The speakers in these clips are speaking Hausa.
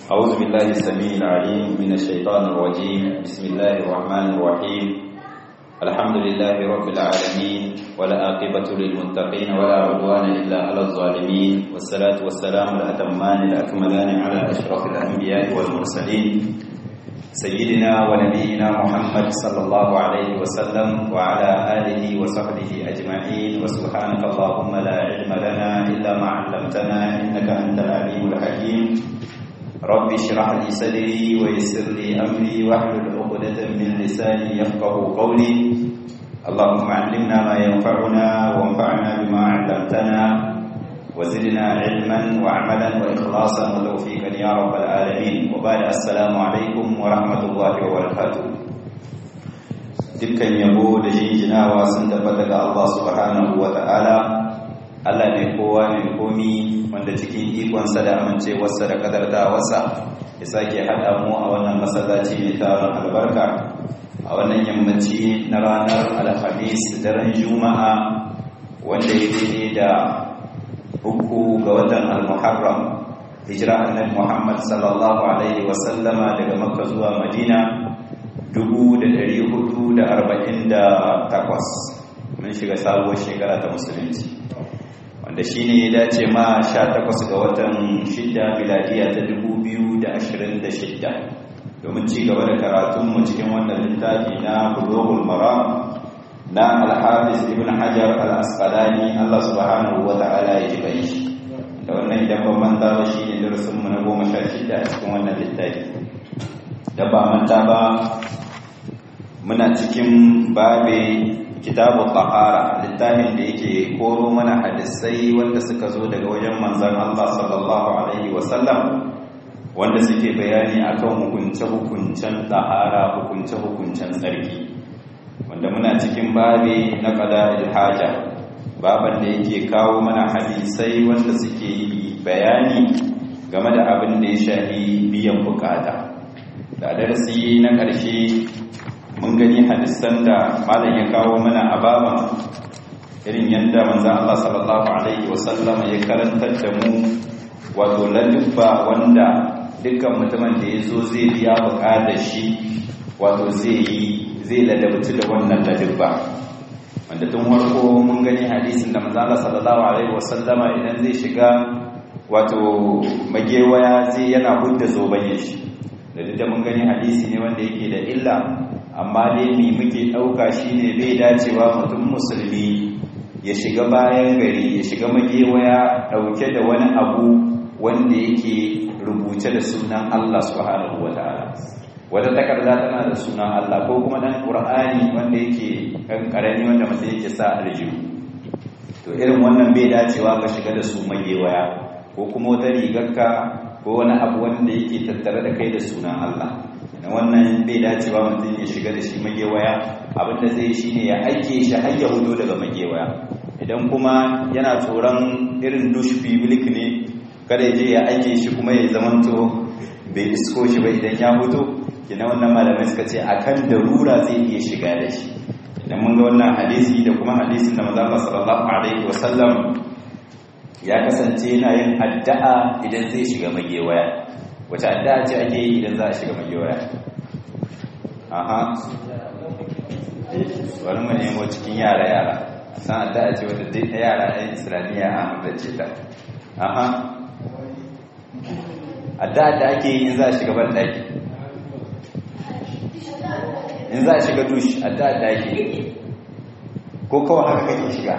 أعوذ بالله السميع العليم من الشيطان الرجيم بسم الله الرحمن الرحيم الحمد لله رب العالمين ولا عاقبة للمتقين ولا عدوان إلا على الظالمين والصلاة والسلام الأتمان الأكملان على أشرف الأنبياء والمرسلين سيدنا ونبينا محمد صلى الله عليه وسلم وعلى آله وصحبه أجمعين وسبحانك اللهم لا علم لنا إلا ما علمتنا إنك أنت العليم الحكيم رب اشرح لي صدري ويسر لي أمري واحلل عقدة من لساني يفقه قولي اللهم علمنا ما ينفعنا وانفعنا بما علمتنا وزدنا علما وعملا وإخلاصا وتوفيقا يا رب العالمين وبعد السلام عليكم ورحمة الله وبركاته dukkan yabo da jinjinawa sun tabbata ga Allah subhanahu wa ta'ala Allah ne kowa ne komi wanda cikin ikonsa da amincewarsa da kadartawarsa ya sake haɗa mu a wannan masallaci mai taron albarka a wannan yammaci na ranar alhamis daren juma'a wanda ya daidai da uku ga watan al-muharram hijira annabi Muhammad sallallahu alaihi wasallama daga Makka zuwa Madina 1448 mun shiga sabuwar shekara ta musulunci wanda shine ya dace ma 18 ga watan 6 miladiya ta 2026 domin ci gaba da karatun mu cikin wannan littafi na Bulughul Maram na Al-Hafiz Ibn Hajar Al-Asqalani Allah subhanahu wa ta'ala ya ji bai shi da wannan idan ban manta ba shi ne darasinmu na goma sha shida a cikin wannan littafi da ba manta ba muna cikin babe kitabu tahara littafin da yake koro mana hadisai wanda suka zo daga wajen manzon Allah sallallahu alaihi wasallam wanda suke bayani akan hukunce-hukuncen tahara hukunce-hukuncen tsarki wanda muna cikin babe na qada haja baban da yake kawo mana hadisai wanda suke yi bayani game da abin da ya shafi biyan bukata da darasi na ƙarshe mun gani hadisan da malam ya kawo mana a baban irin yadda manzan Allah sallallahu alaihi wasallam ya karantar da mu wato lalubba wanda dukkan mutumin da ya zo zai biya bukatar shi wato zai yi zai ladabci da wannan ladubba wanda tun farko mun gani hadisin da manzala sallallahu alaihi wasallama idan zai shiga wato magewaya zai yana hudda zobayin shi da duk da mun gani hadisi ne wanda yake da illa amma dai me muke dauka shine bai dacewa mutum musulmi ya shiga bayan gari ya shiga magewaya dauke da wani abu wanda yake rubuce da sunan Allah subhanahu wataala wata takarda tana da sunan Allah ko kuma dan Qur'ani wanda yake kan karami wanda mutum yake sa aljihu to irin wannan bai dacewa ka shiga da su magewaya ko kuma wata rigarka ko wani abu wanda yake tattare da kai da sunan Allah dan wannan bai dacewa mutum ya shiga da shi magewaya abinda zai shine ya aike shi har ya hudo daga magewaya idan kuma yana tsoron irin dush public ne kada ya je ya aike shi kuma ya zamanto bai isko shi ba idan ya hudo kina wannan malamai suka ce akan darura zai iya shiga da shi idan mun ga wannan hadisi da kuma hadisin da manzo Allah sallallahu alaihi wasallam ya kasance yana yin addu'a idan zai shiga magewaya wace addu'a ce ake yi idan za a shiga magewaya aha wani mu nemo cikin yara yara san addu'a ce wadda duk yara ɗan islamiyya a hamdace ta aha addu'a da ake yi in za a shiga ban ɗaki in za a shiga dush a da daki ko kawai haka kake shiga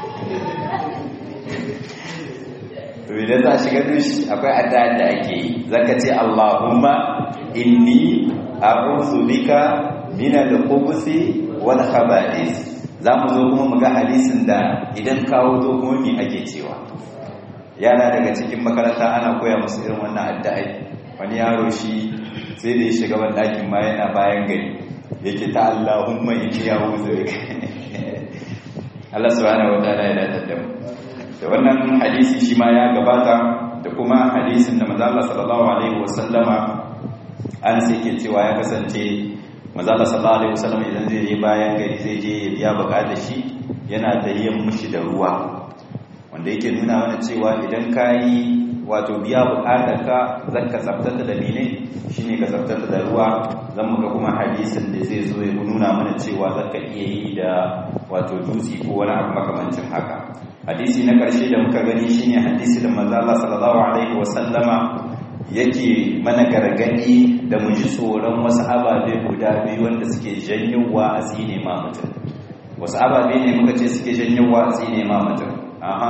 to idan za a shiga dush akwai adda da ake yi zaka ce Allahumma inni a'udhu bika min al-khubuthi wal khaba'ith zamu zo kuma mu ga hadisin da idan kawo to kuma me ake cewa yana daga cikin makaranta ana koya musu irin wannan addu'a wani yaro shi sai da ya shiga ban ɗakin ma yana bayan gari yake ta Allahumma inni a'udhu bika Allah subhanahu wa ta'ala ya dace da mu da wannan hadisi shi ma ya gabata da kuma hadisin da manzo Allah sallallahu alaihi wasallama an sai ke cewa ya kasance manzo Allah sallallahu alaihi wasallam idan zai je bayan gari zai je ya biya bukatar shi yana da yin mushi da ruwa wanda yake nuna mana cewa idan kayi wato biya bukatar ka zaka tsaftata da mene shine ka tsaftata da ruwa zan muka kuma hadisin da zai zo ya nuna mana cewa zaka iya yi da wato dutse ko wani abu makamancin haka hadisi na karshe da muka gani shine hadisi da manzo Allah sallallahu alaihi wasallama yake mana gargadi da mu ji tsoron wasu ababe guda biyu wanda suke janyowa a tsine ma mutum wasu ababe ne muka ce suke janyowa a tsine ma mutum aha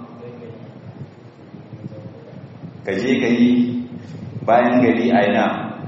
ka je gari bayan gari a yana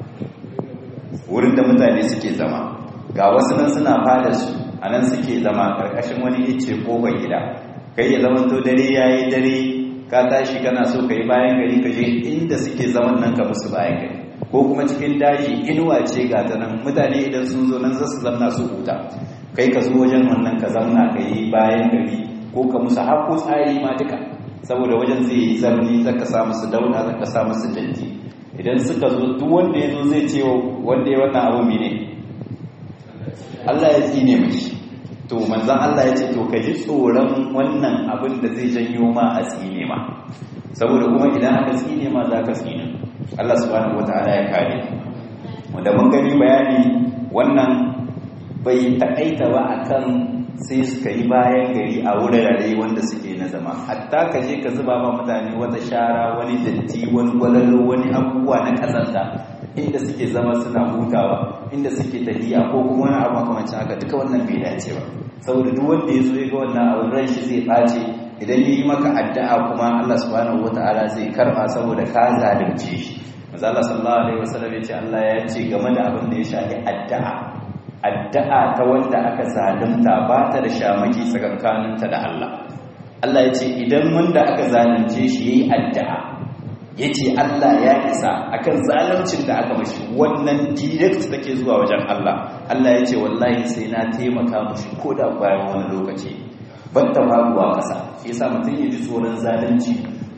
wurin da mutane suke zama ga wasu nan suna fada su a nan suke zama ƙarƙashin wani ice ƙofar gida kai ya zama to dare ya yi dare ka tashi kana so ka yi bayan gari ka je inda suke zaman nan ka musu bayan gari ko kuma cikin daji inuwa ce ga ta nan mutane idan sun zo nan za su zamna su huta kai ka zo wajen wannan ka zamna ka yi bayan gari ko ka musu haƙo tsari ma duka saboda wajen zai yi zarni zaka sa musu dauna zaka sa musu datti idan suka zo duk wanda ya zo zai ce wanda ya wannan abu mene Allah ya tsine mashi to manzan Allah ya ce to ka ji tsoron wannan abin da zai janyo ma a tsine ma saboda kuma idan aka tsine ma za ka tsine Allah subhanahu wataala ya kare wanda mun gani bayani wannan bai taƙaita ba akan sai suka yi bayan gari a wurare wanda suke na zama hatta ka je ka zuba ma mutane wata shara wani datti wani gwalalo wani abubuwa na kazanta inda suke zama suna hutawa inda suke tafiya ko kuma wani abu makamancin haka duka wannan bai dace ba saboda duk wanda ya zo ya ga wannan abin ran shi zai ɓace idan ya yi maka addu'a kuma Allah subhanahu wataala zai karɓa saboda ka zalunce shi manzo Allah sallallahu alaihi wasallam ya ce Allah ya ce game da abin da ya shafi addu'a addu'a ta wanda aka zalunta ba ta da shamaki tsakankaninta da Allah Allah ya ce idan wanda aka zalunce shi yayi addu'a ya ce Allah ya isa akan zaluncin da aka mashi wannan direct take zuwa wajen Allah Allah ya ce wallahi sai na taimaka mashi ko da bayan wani lokaci ban ta faruwa ƙasa shi yasa mutum ya ji tsoron zalunci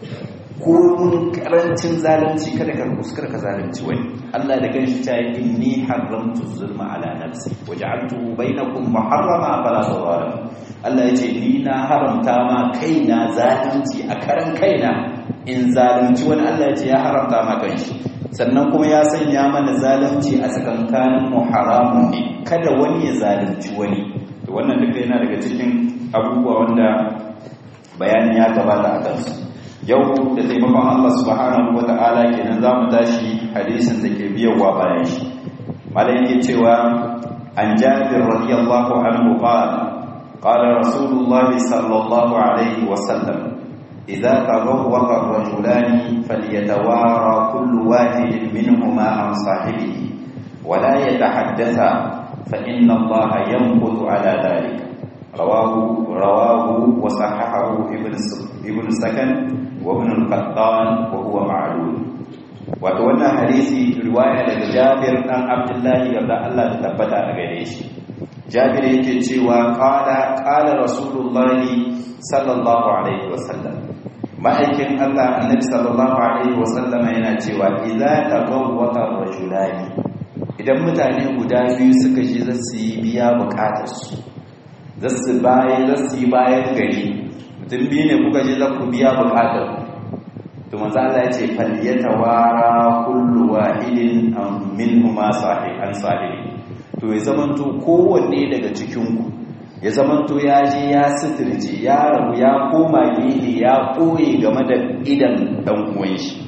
ko mun karancin zalunci kada ka kuskar ka zalunci wani Allah da kanshi ta yi inni haramtu zulma ala nafsi waja'altuhu bainakum muharrama fala tawara Allah ya ce ni na haramta ma kaina zalunci a karan kaina in zalunci wani Allah ya ce ya haramta ma kanshi sannan kuma ya sanya mana zalunci a tsakankanin mu haramun ne kada wani ya zalunci wani to wannan duka yana daga cikin abubuwa wanda bayanin ya gabata a kansu yau da taimakon Allah subhanahu wa ta'ala kenan za mu tashi hadisin da ke biyowa bayan shi malai yake cewa an jabir radiyallahu anhu qala qala rasulullahi sallallahu alaihi wa sallam idza tawaffaqa ar-rajulani falyatawara kullu wahidin minhuma an sahibihi wa la yatahaddatha fa inna allaha yanqutu ala dhalika rawahu rawahu wa sahahahu ibn ibn sakan وابن القطان وهو معلول wato wannan hadisi riwaya daga Jabir dan Abdullahi da Allah ta tabbata a gare shi Jabir yake cewa qala qala Rasulullahi sallallahu alaihi wasallam ma'aikin Allah annabi sallallahu alaihi wasallam yana cewa idza tagawwata rajulani idan mutane guda biyu suka je za su yi biya bukatar su za su bayan za su yi bayan gari mutum biyu ne kuka je za ku biya bukatar to manzo Allah ya ce falyatawara kullu wahidin minhuma sahih an sahih to ya zamanto kowanne daga cikin ku ya zamanto ya je ya sitirce ya rabu ya koma gehe ya koye game da idan dan uwan shi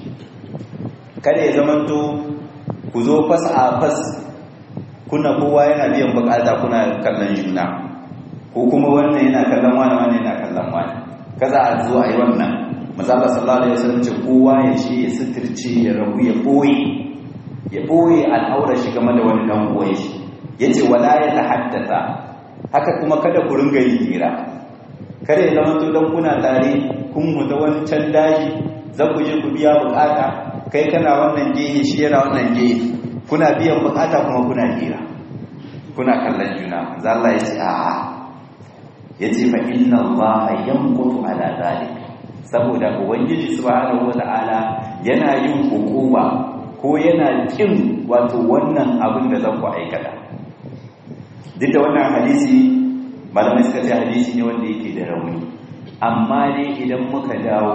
kada ya zamanto ku zo fas a fas kuna kowa yana biyan bukata kuna kallon juna ko kuma wannan yana kallon wani wani yana kallon wani kaza a zo a yi wannan mazala sallallahu alaihi wasallam ce kowa ya ce ya sitirce ya rabu ya boye ya boye al'aura shi game da wani dan uwan shi yace wala ya tahaddatha haka kuma kada ku ringa yi hira kada ya zama to dan kuna tare kun muta wani can daji za ku je ku biya bukata kai kana wannan gehe shi yana wannan gehe kuna biyan bukata kuma kuna hira kuna kallon juna manzo Allah ya ce a'a yace fa inna allaha yanqutu ala zalik saboda ubangiji subhanahu wataala yana yin hukuma ko yana kin wato wannan abin da zan ku aikata duk da wannan hadisi malamai suka ce hadisi ne wanda yake da rauni amma dai idan muka dawo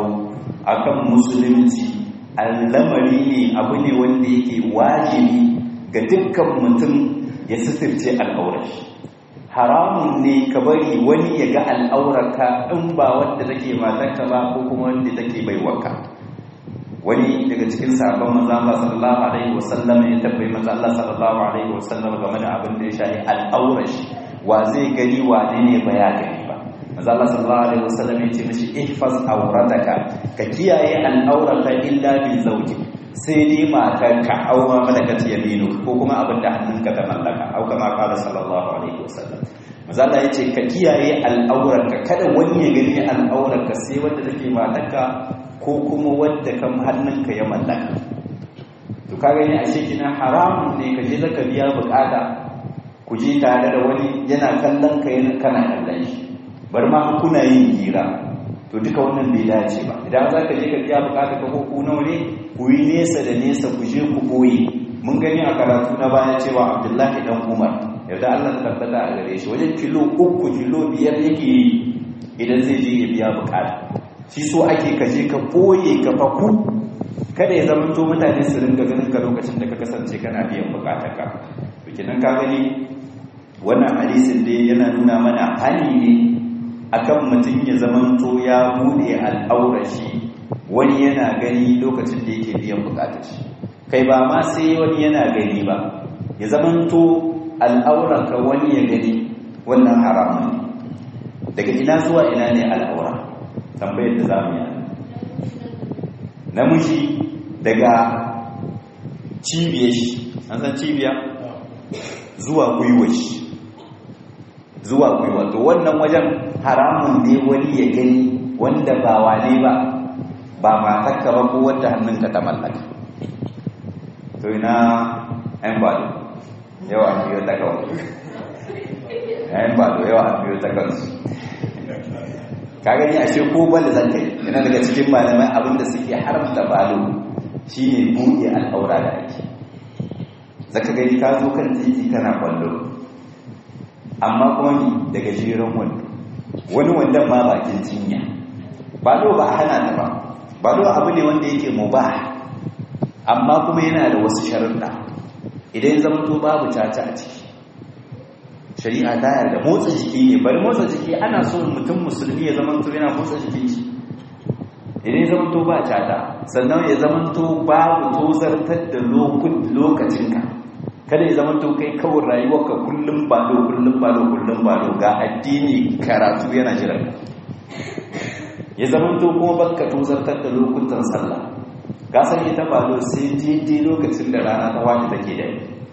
akan musulunci al'amari ne abu ne wanda yake wajibi ga dukkan mutum ya sitirce al'aurashi haramun ne ka bari wani ya ga al'aurarka in ba wanda take matarka ba ko kuma wanda take baiwarka wani daga cikin sabon manzo Allah sallallahu alaihi wasallam ya tabbai manzo Allah sallallahu alaihi wasallam game da abin da ya shafi al'aurashi wa zai gani wa ne ba ya gani ba manzo Allah sallallahu alaihi wasallam ya ce mishi ihfaz awrataka ka kiyaye al'aurata illa bi zawji sai dai matarka au ma malakat yaminu ko kuma abin da hannunka ta mallaka au kama qala sallallahu alaihi wasallam manzo Allah ya ce ka kiyaye al'aurarka kada wani ya gani al'aurarka sai wanda take matarka ko kuma wanda kan hannunka ya mallaka to ka gani ashe kina haramun ne ka je zaka biya bukata ku je tare da wani yana kallon ka yana kana kallon shi bar ma kuna yin hira to duka wannan bai dace ba idan za ka je ka biya bukata ka ko ku nawa ne ku yi nesa da nesa ku je ku boye mun gani a karatu na baya cewa abdullahi dan umar yadda allah ta tabbata a gare shi wajen kilo uku kilo biyar yake yi idan zai je ya biya bukata shi so ake ka je ka boye ka faku kada ya zama to mutane su ringa ganin ka lokacin da ka kasance kana biyan bukatar ka kenan ka gani wannan hadisin dai yana nuna mana hali ne akan mutum ya zamanto ya bude al'aurashi wani yana gani lokacin da yake biyan bukatar shi kai ba ma sai wani yana gani ba ya zamanto al'auranka wani ya gani wannan haramun ne daga ina zuwa ina ne al'aura tambayar da za mu yi namiji daga cibiyar shi an san cibiya zuwa gwiwa shi zuwa gwiwa to wannan wajen haramun ne wani ya gani wanda ba wane ba ba matakka ba ko wanda hannunka ta mallaka to ina yan bado yawa an biyo ta kawai yan bado yawa an biyo ta kansu ka gani ashe ko bala zan kai yana daga cikin malamai abinda suke haramta balo shine buɗe al'aura da ake zaka gani ka zo kan titi kana kwallo amma kuma ni daga jiran wando wani wandon ma bakin cinya ba do ba hana ta ba ba do abu ne wanda yake mubah amma kuma yana da wasu sharuɗa idan zama to babu caca a ciki shari'a ta yarda motsa jiki ne bari motsa jiki ana so mutum musulmi ya zama to yana motsa jikin shi idan ya zama to ba caca sannan ya zama to babu tozartar da lokacinka kada ya zama to kai kawai rayuwarka kullum balo kullum balo kullum balo ga addini karatu yana jiran ya zama to kuma baka tozartar da lokutan sallah ka san ita balo sai daidai lokacin da rana ta wani take da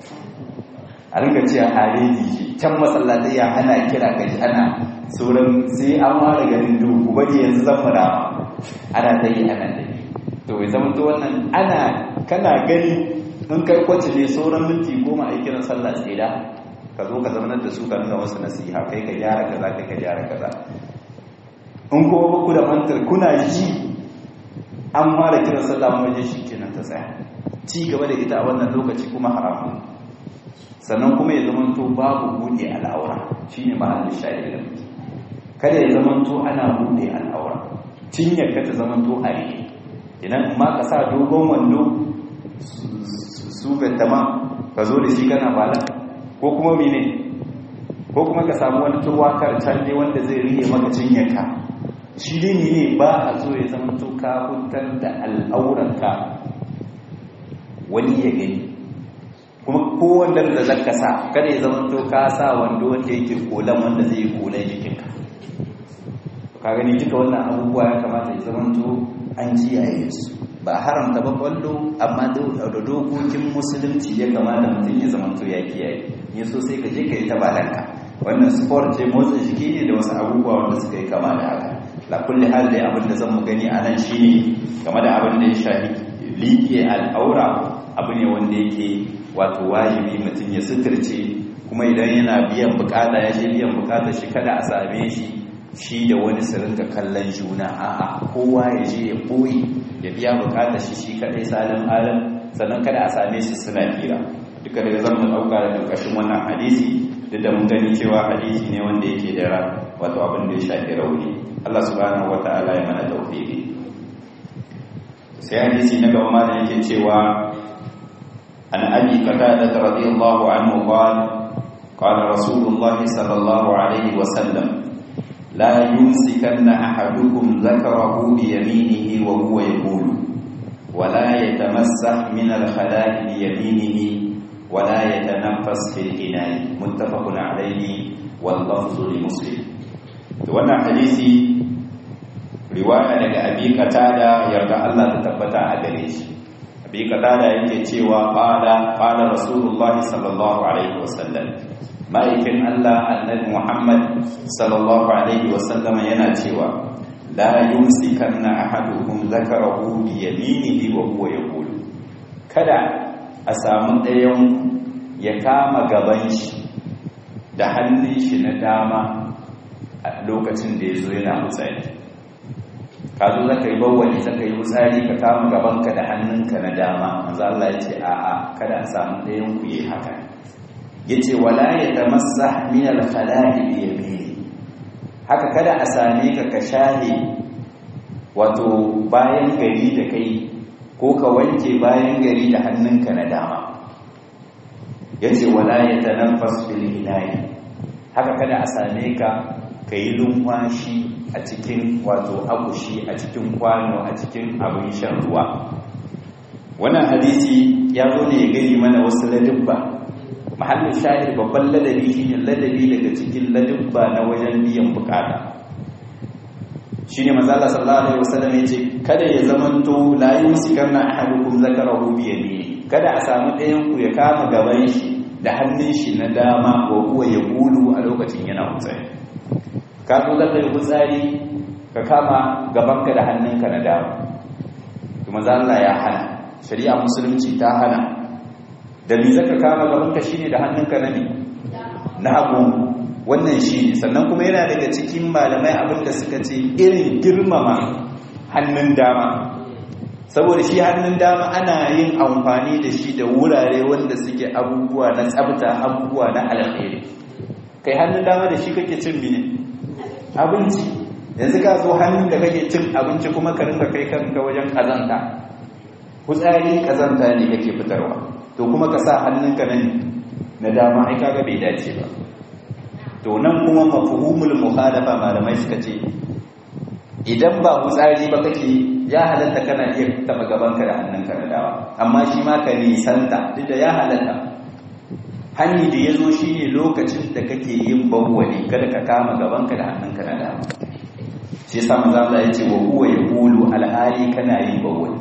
a ringa cewa hareji ce can masallatai ya ana kira kaji ana sauran sai an ware garin duhu bari yanzu zan fara ana ta yi ana ta yi to ya zama to wannan ana kana gani in kai kwace ne sauran minti goma a kiran sallah tsida ka zo ka zamanar da su ka nuna wasu nasiha kai ka gyara kaza kai ka gyara kaza in kuma ba ku da mantar kuna ji an fara kiran sallah waje shi kenan ta tsaya ci gaba da ita a wannan lokaci kuma haramun sannan kuma ya zama to babu buɗe al'aura shine mahallin shahidi da muke kada ya zama to ana buɗe al'aura cinyar ka ta zama to a rike idan ma ka sa dogon wando su gantama ka zo da shi kana bala ko kuma mene ko kuma ka samu wani turwakar can ne wanda zai riye maka cinyarka shi ne ne ba a zo ya zama to ka hutar da al'auranka wani ya gani kuma kowanne da zaka sa kada ya zama to ka sa wando wanda yake kolan wanda zai yi kolan jikinka ka gani duka wannan abubuwa ya kamata ya zama to an kiyaye su ba haramta ba kwallo amma da dokokin musulunci ya kamata mutum ya zama to ya kiyaye ya so sai ka je ka yi ta balanka wannan sport ce motsa jiki ne da wasu abubuwa wanda suka yi kama da haka la kulli hal dai abin da zan mu gani a nan shine game da abin da ya shafi liƙe al'aura abu ne wanda yake wato wajibi mutum ya suturce kuma idan yana biyan bukata ya je biyan bukata shi kada a same shi shi da wani su rinka kallon juna a'a kowa ya je ya boye ya biya bukata shi shi kadai salin alam sannan kada a same su suna fira duka daga zan mu dauka da dukkan wannan hadisi duk da mun gani cewa hadisi ne wanda yake da wato abin da ya shafi rauni Allah subhanahu wataala ya mana tawfiqi sai hadisi na gaba ma da yake cewa an abi qatada radiyallahu anhu qala qala rasulullah sallallahu alaihi wa sallam la yumsikanna ahadukum dhakarahu bi yaminihi wa huwa yaqulu ولا يتمسح من الخلاء بيمينه ولا يتنفس في الإناء متفق عليه واللفظ لمسلم wannan hadisi riwaya daga abi qatada yarda Allah ta tabbata a gare shi abi qatada yake cewa qala qala rasulullahi sallallahu alaihi wasallam ma'aikin Allah annabi Muhammad sallallahu alaihi wasallam yana cewa la yumsikanna ahadukum zakarahu bi yaminihi wa huwa yaqulu kada a samu ɗayan ya kama gaban shi da hannun shi na dama a lokacin da ya zo yana hutsari ka zo zaka yi bawwani zaka yi hutsari ka kama gabanka da hannunka na dama manzo Allah ya ce a'a kada a samu ɗayan ku yi haka yace wala yatamassah min al-khala'i bi yaminihi haka kada a same ka ka shahe wato bayan gari da kai ko ka wanke bayan gari da hannunka na dama yace wala yatanaffas fil ilahi haka kada a same ka kai lumfashi a cikin wato akushi a cikin kwano a cikin abin shan ruwa wannan hadisi ya zo ne ya gani mana wasu ladubba mahallin shahid babban ladabi shine ladabi daga cikin ladubba na wajen biyan bukata shine manzo Allah sallallahu alaihi wasallam yace kada ya zamanto la yusikanna ahadukum zakarahu bi yamini kada a samu ɗayan ku ya kama gaban shi da hannun shi na dama ko kuwa ya gulu a lokacin yana hutsari ka zo zaka yi hutsari ka kama gabanka da hannunka na dama to manzo Allah ya hana shari'a musulunci ta hana da me zaka kama gabanka shine da hannunka na ne na hagu wannan shine sannan kuma yana daga cikin malamai abinda suka ce irin girmama hannun dama saboda shi hannun dama ana yin amfani da shi da wurare wanda suke abubuwa na tsabta abubuwa na alkhairi kai hannun dama da shi kake cin mine abinci yanzu ka zo hannun da kake cin abinci kuma ka rinka kai kanka wajen kazanta kutsari kazanta ne kake fitarwa to kuma ka sa hannunka nan na dama ai kaga bai dace ba to nan kuma mafhumul mukhalafa malamai suka ce idan ba kutsari ba kake ya halatta kana iya taba gabanka da hannunka na dama amma shi ma ka nisanta duk da ya halatta hanyi da ya zo shi ne lokacin da kake yin bawwali kada ka kama gabanka da hannunka na dama shi yasa manzo Allah ya ce wa huwa yaqulu alhali kana yin bawwali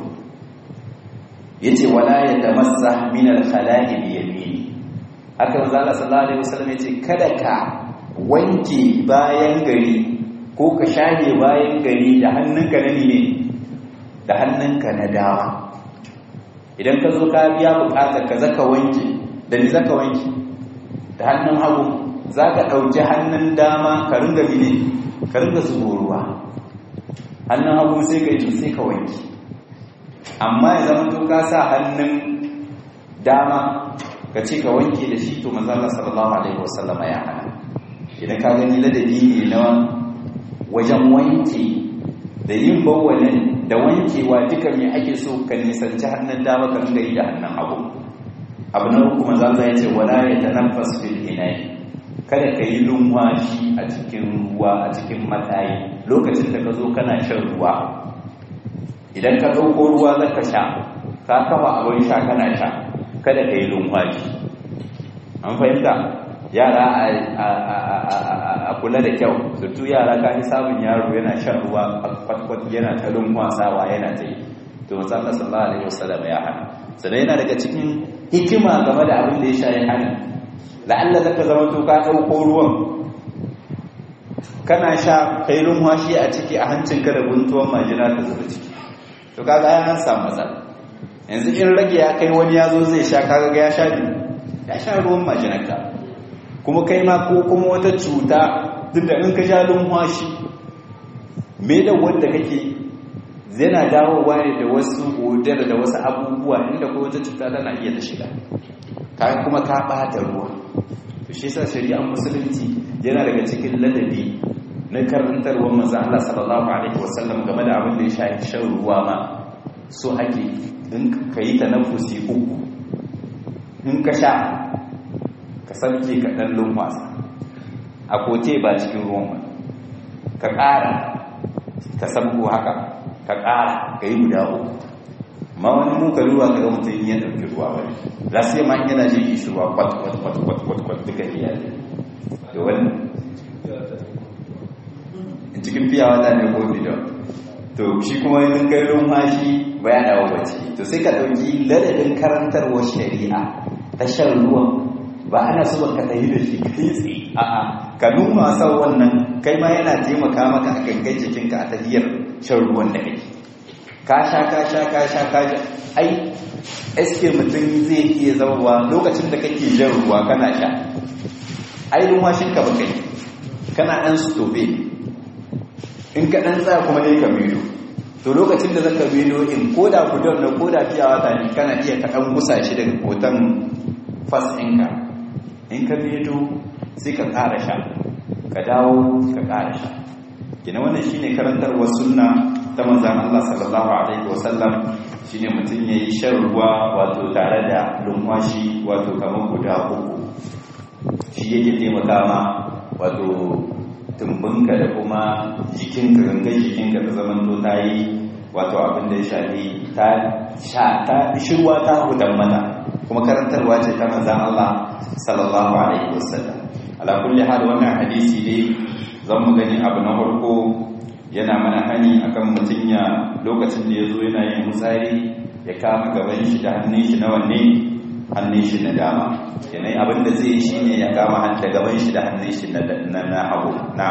yace wala yatamassah min al-khala'i bi yamini haka manzo Allah sallallahu alaihi wasallam yace kada ka wanke bayan gari ko ka shage bayan gari da hannunka na ne da hannunka na dama idan ka zo ka biya bukatar ka zaka wanke da ni zaka wanke da hannun hagu zaka dauki hannun dama ka ringa mine ka ringa zubo ruwa hannun hagu sai ka yi sai ka wanke amma ya zama to ka sa hannun dama ka ce ka wanke da shi to manzo Allah sallallahu alaihi wasallam ya hana idan ka gani ladabi ne na wajen wanke da yin bawalin da wankewa duka mai ake so ka nisanci hannun dama ka ringa yi da hannun hagu abu na uku manzo Allah ya ce wala yatanaffas fil ina'i kada ka yi lumwashi a cikin ruwa a cikin matayi lokacin da ka zo kana shan ruwa idan ka ɗauko ruwa za ka sha ka kafa abin sha kana sha kada ka yi lumwashi an fahimta yara a kula da kyau surtu yara ka yi samun yaro yana shan ruwa kwatkwat yana ta lumwasawa yana ta yi to musamman sallallahu alaihi wasallam ya hana sannan yana daga cikin hikima game da abin da ya sha ya hana la'alla zaka zama to ka ɗauko ruwan kana sha kai lumwashi a ciki a hancinka da guntuwan majina ta zuba ciki to kaga ya an samu matsala yanzu in rage ya kai wani ya zo zai sha kaga ya sha ya sha ruwan majinarka kuma kai ma ko kuma wata cuta duk da in ka sha lumwashi me da wanda kake yana dawowa ne da wasu odar da wasu abubuwa inda ko wata cuta tana iya ta shiga kayan kuma ka bata ruwa to shi yasa shari'ar musulunci yana daga cikin ladabi na karantarwar manzo Allah sallallahu alaihi wasallam game da abin da ya shafi shan ruwa ma so ake in ka yi ta nafusi uku in ka sha ka sauke ka ɗan lumfasa a kote ba cikin ruwan ba ka ƙara ka sabko haka ka ƙara ka yi guda uku ma wani muka ruwa ka ga mutum ya ɗauki ruwa wani lasu ma yana jin ishi ruwa kwat kwat kwat kwat kwat kwat duka iya ne da wani cikin fiya wata ne ko bidon to shi kuma yin kai lumfashi ba ya dawo bacci to sai ka ɗauki ladadin karantarwar shari'a ta shan ruwan ba ana so ka tafi da shi kai tsaye a'a ka nuna sau wannan kai ma yana taimaka maka a gangan jikinka a tafiyar shan ruwan da kake ka sha ka sha ka sha ka sha ai eske mutum zai iya zauwa lokacin da kake jan ruwa kana sha ai lumwashin ka baka yi kana dan stobe in ka dan tsaya kuma ne ka milo to lokacin da zaka milo in koda gudon na koda fiya wata ne kana iya ka dan gusa shi daga kotan fas ɗinka in ka milo sai ka ƙara sha ka dawo ka ƙara sha gina wannan shine karantarwar sunna ta manzan Allah sallallahu alaihi wasallam shine mutum yayi shan ruwa wato tare da lumwashi wato kamar guda uku shi yake taimaka ma wato tumbinka da kuma jikinka gangan jikinka ta zaman to ta yi wato abin da ya shafi ta sha ta shirwa ta hudan mata kuma karantarwa ce ta manzan Allah sallallahu alaihi wasallam ala kulli hal wannan hadisi dai zan mu gani abu na farko yana mana hani akan mutum ya lokacin da ya zo yana yin mutsari ya kama gaban shi da hannun shi na wanne hannun shi na dama yanayi abin da zai shi ne ya kama da gaban shi da hannun shi na na hagu na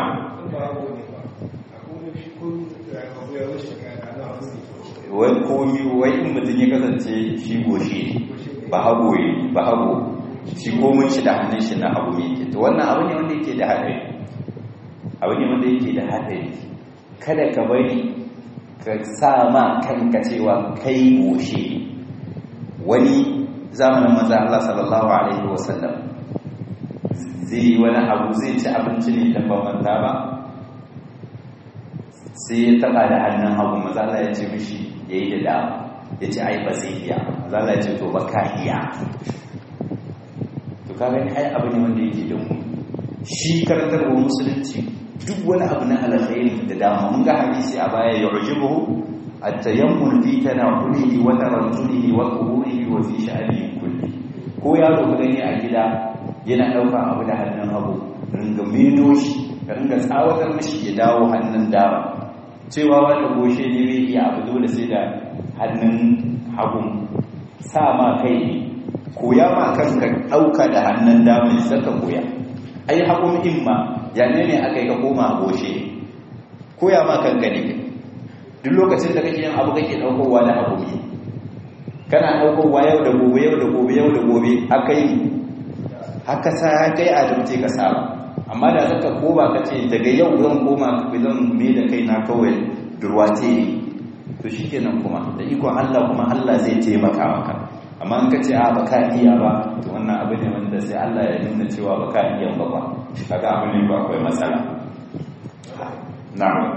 wai komi wai in mutum ya kasance shi goshi ba hago ba hago shi komin shi da hannun shi na hagu ne to wannan abu ne wanda yake da haɗari abu ne wanda yake da haɗari kada ka bari ka sa ma kanka cewa kai goshe wani zamanin maza Allah sallallahu alaihi wasallam zai yi wani abu zai ci abinci ne don bambanta ba sai ya taba da hannun hagu maza Allah ya ce mishi ya yi da dama ya ce ai ba zai iya maza Allah ya ce to ba ka iya to ka gani ai abu ne wanda yake da mu shi karantarwa musulunci duk wani abu na alkhairi da dama mun ga hadisi a baya ya ujibuhu at-tayammun fi tanaqulihi wa tarajjulihi wa quburihi wa fi sha'anihi kulli ko yaro ka gani a gida yana dauka abu da hannun hagu ringa meno shi ka ringa tsawatar mishi ya dawo hannun dama cewa wanda goshe ne bai iya abu dole sai da hannun hagun sa ma kai ne koya ma kanka dauka da hannun dama ne saka koya ai hagun imma ya ne ne aka yi ka koma a goshe koya ma kanka ne duk lokacin da kake yin abu kake daukowa da abu ne kana daukowa yau da gobe yau da gobe yau da gobe haka yi haka sa kai a dumce ka saba amma da zaka koma ka ce daga yau zan koma zan me da kai na kawai durwace ne to shikenan kuma da ikon Allah kuma Allah zai taimaka maka amma in ka ce a baka iya ba to wannan abu ne wanda sai Allah ya nuna cewa baka iya ba ba kaga abu ne ba akwai matsala na'am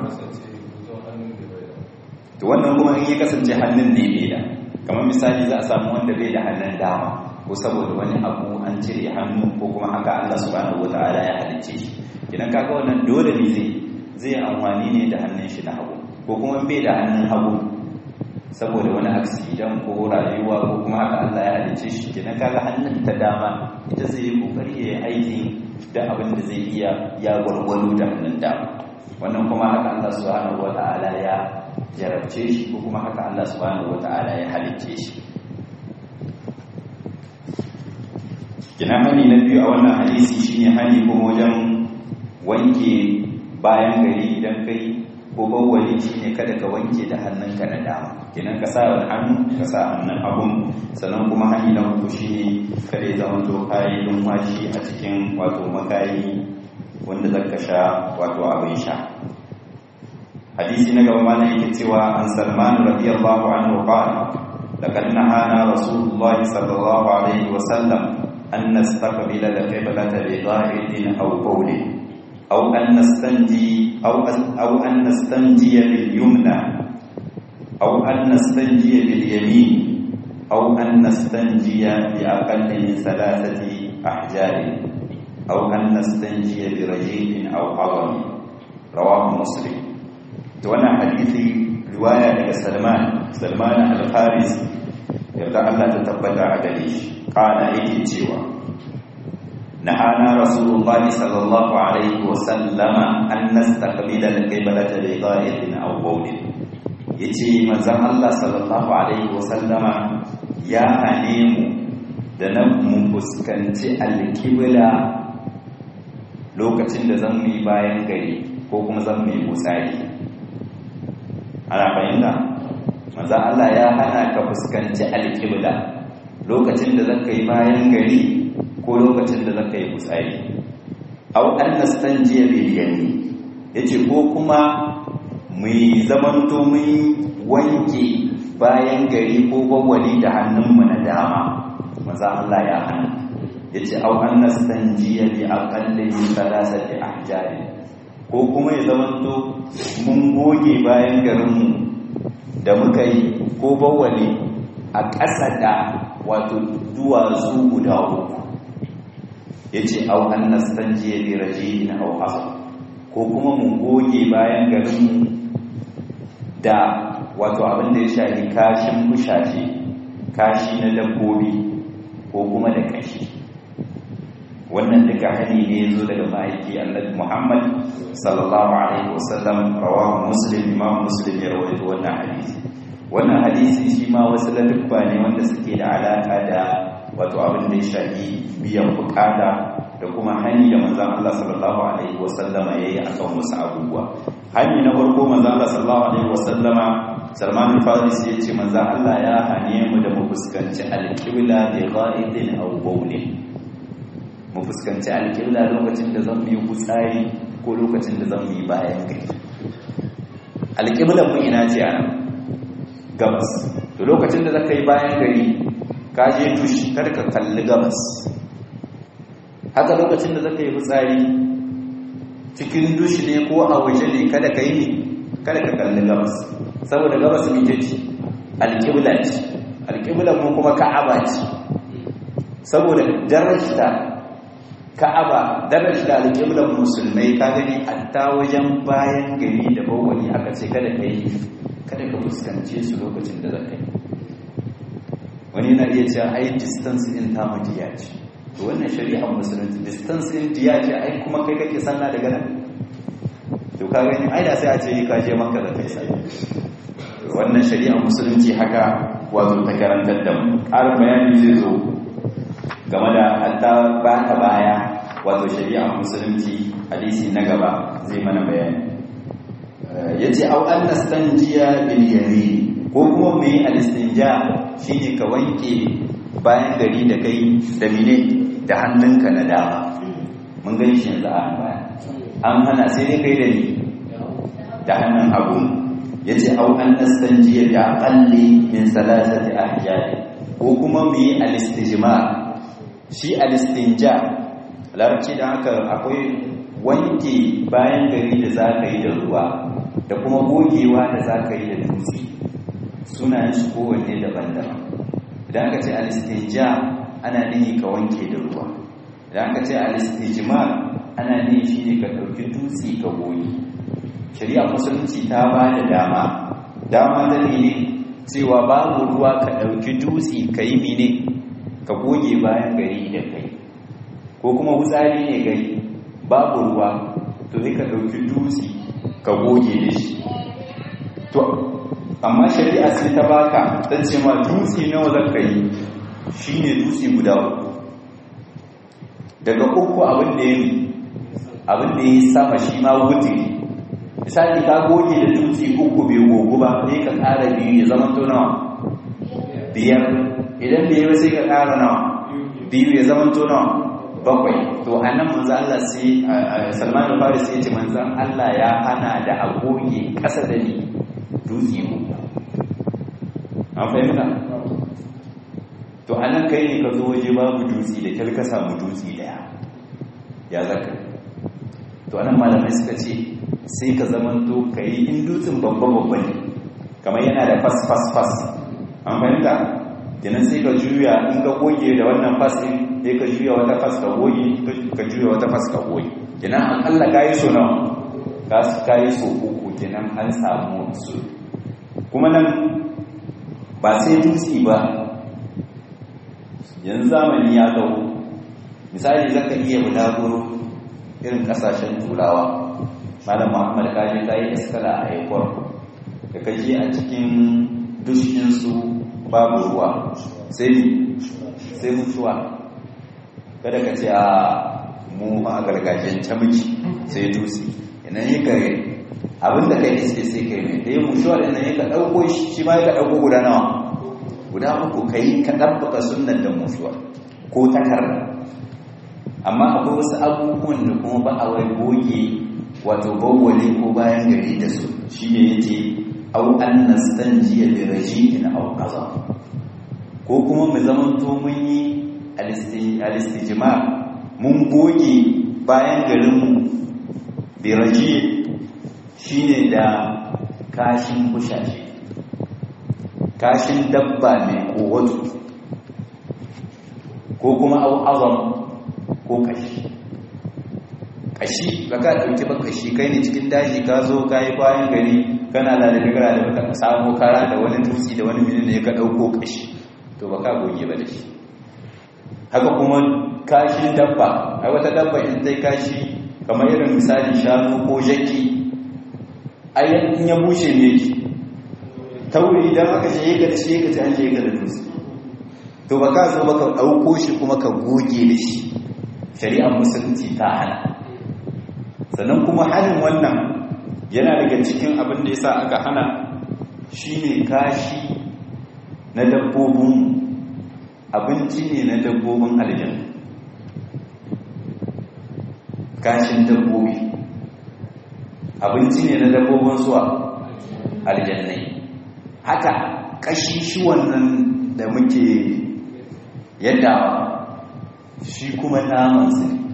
to wannan kuma in ya kasance hannun ne bai da kamar misali za a samu wanda bai da hannun dama ko saboda wani abu an cire hannu ko kuma haka Allah subhanahu wataala ya halicce shi idan kaga wannan dole ne zai zai amfani ne da hannun shi na hagu ko kuma bai da hannun hagu saboda wani aksidan ko rayuwa ko kuma haka Allah ya halicce shi kenan kaga hannun ta dama ita zai yi kokari ya yi aiki da abin da zai iya ya gwargwado da hannun dama wannan kuma haka Allah subhanahu wataala ya jarabce shi ko kuma haka Allah subhanahu wataala ya halicce shi kina hani na biyu a wannan hadisi shine hani kuma wajen wanke bayan gari idan kai ko bawwali shine kada ka wanke da hannunka na dama kenan ka sa wani hannu ka sa hannun hagun sannan kuma hani na uku shine kada ya zama to kayi numfashi a cikin wato makayi wanda zaka sha wato abin sha hadisi na gaba mana yake cewa an salman radiyallahu anhu qala laqad nahana rasulullah sallallahu alaihi wa sallam an nastaqbila al-qiblata bi dhahidin aw qawlin aw an nastanji aw aw an nastanji bil yumna أو أن نستنجي باليمين أو أن نستنجي بأقل من ثلاثة أحجار أو أن نستنجي برجيل أو عظم رواه مسلم وانا حديثي رواية سلمان سلمان الفارسي يرضى الله تتبتع عليه قال إيه تيوى نهانا رسول الله صلى الله عليه وسلم أن نستقبل القبلة بغائط أو بول yace manzon Allah sallallahu alaihi wasallama ya hane mu da na mu fuskanci alkibla lokacin da zan yi bayan gari ko kuma zan yi mutsari ana fahimta manzon Allah ya hana ka fuskanci alkibla lokacin da zaka yi bayan gari ko lokacin da zaka yi mutsari aw an nastanjiya bil yamin yace ko kuma mu zamanto mun wanke bayan gari ko gwagwali da hannunmu na dama maza Allah ya hana ya ce au an nastanjiya bi aqalli min thalathati ahjari ko kuma ya zamanto mun goge bayan garinmu da muka yi ko bawali a ƙasa da wato duwatsu guda uku ya ce au an nastanjiya bi rajin au asr ko kuma mun goge bayan garinmu da wato abin da ya shafi kashin bushace kashi na dabbobi ko kuma da kashi wannan duka hani ne ya zo daga ma'aiki annabi muhammad sallallahu alaihi wasallam rawahu muslim imam muslim ya rawaito wannan hadisi wannan hadisi shi ma wasu ladabba ne wanda suke da alaka da wato abin da ya shafi biyan bukata da kuma hani da manzon Allah sallallahu alaihi wasallama yayi akan wasu abubuwa hani na farko manzon Allah sallallahu alaihi wasallama Salman al-Farisi yace manzon Allah ya hane mu da mu fuskanci al-qibla bi ghaidin aw bawlin mu fuskanci al-qibla lokacin da zan yi gutsari ko lokacin da zan yi bayan gari al-qibla mun ina ce ana gabas to lokacin da zaka yi bayan gari ka je tushi kada ka kalli gabas haka lokacin da zaka yi fitsari cikin dushi ne ko a waje ne kada ka yi ne kada ka kalli gabas saboda gabas mike ce alƙibla ce alƙibla mu kuma ka'aba ce saboda darajta ka'aba darajta alƙiblan musulmai ka gani hatta wajen bayan gari da bawani aka ce kada ka yi kada ka fuskance su lokacin da zaka yi wani na iya cewa ai distance in tamu diya ce to wannan shari'ar musulunci distance in diya ce ai kuma kai kake sanna daga nan to ka gani ai da sai a ce ka je maka da kai sai wannan shari'ar musulunci haka wato ta karantar da mu ƙarin bayani zai zo game da hatta ba ta baya wato shari'ar musulunci hadisi na gaba zai mana bayani yace au an nastanjiya bil yamin ko kuma mu yi alistinja shine ka wanke bayan gari da kai da mine da hannunka na dama mun gani shi yanzu a baya an hana sai dai kai da ni da hannun hagu yace au an nastanjiya da aqalli min salasati ahjari ko kuma mu yi alistijma shi alistinja larabci da haka akwai wanke bayan gari da za ka yi da ruwa da kuma gogewa da za ka yi da dutse sunayen su kowanne daban-daban idan aka ce alistija ana nihi ka wanke da ruwa idan aka ce alistijmar ana nihi shi ne ka ɗauki dutse ka goge shari'a musulunci ta ba da dama dama da ne cewa babu ruwa ka ɗauki dutse ka yi mine ka goge bayan gari da kai ko kuma wutsari ne gari babu ruwa to sai ka ɗauki dutse ka goge da shi to amma shari'a sai ta baka ta ce ma dutse nawa zaka yi shine dutse guda uku daga uku abin da ya abin da ya sama shi ma wutiri misali ka goge da dutse uku bai gogu ba sai ka ƙara biyu ya zama to nawa biyar idan bai yi sai ka ƙara nawa biyu ya zama to nawa bakwai to a nan manzo Allah sai Salman al-Farisi ya ce manzo Allah ya hana da a goge ƙasa da ni dutse uku an fahimta to a nan kai ne ka zo waje babu dutse da kyar ka samu dutse daya ya zaka to anan malamai suka ce sai ka zamanto ka yi in dutsen babba babba ne kamar yana da fas fas fas an fahimta kenan sai ka juya in ka goge da wannan fas din sai ka juya wata fas ka goge ka juya wata fas ka goge kenan akalla kayi so nawa ka kayi so uku kenan an samu su kuma nan ba sai dutse ba yanzu zamani ya kawo misali zaka iya bulaguro irin kasashen turawa malam muhammad kaji ta yi iskala a aikon da kaji a cikin dushinsu babu ruwa sai sai mutuwa kada ka ce a mu a gargajiyance miki sai dutse inan yi kare abinda kai iske sai kai mai ɗaya mushuwar inan yi ka ɗauko shi ma yi ka ɗauko guda nawa guda uku ka yi ka ɗabbaka sunan da mushuwar ko takarda amma akwai wasu abubuwan da kuma ba a wai goge wato bawwale ko bayan gari da su shi ne yake au an nastanjiya bi raji'in aw qaza ko kuma mu zamanto mun yi alistijma mun goge bayan garin mu bi raji' shine da kashin bushashe kashin dabba mai kowato ko kuma au azam ko kashi kashi ba ka ɗauki ba kashi kai ne cikin daji ka zo ka yi bayan gari kana da da gara da baka samu kara da wani dutse da wani mini ne ka ɗauko kashi to ba ka goge ba da shi haka kuma kashin dabba ai wata dabba in zai kashi kamar irin misali shanu ko jaki ai in ya bushe ne ki tauri idan aka shi ka da shi ka ci an shi ka da dutse to ba ka zo ba ka ɗauko shi kuma ka goge da shi shari'ar musulunci ta hana sannan kuma hannun wannan yana daga cikin abin da ya sa aka hana shi ne kashi na dabbobin abinci ne na dabbobin aljan kashin dabbobi abinci ne na dabbobin zuwa aljannai haka kashi shi wannan da muke yadda shi kuma namansu ne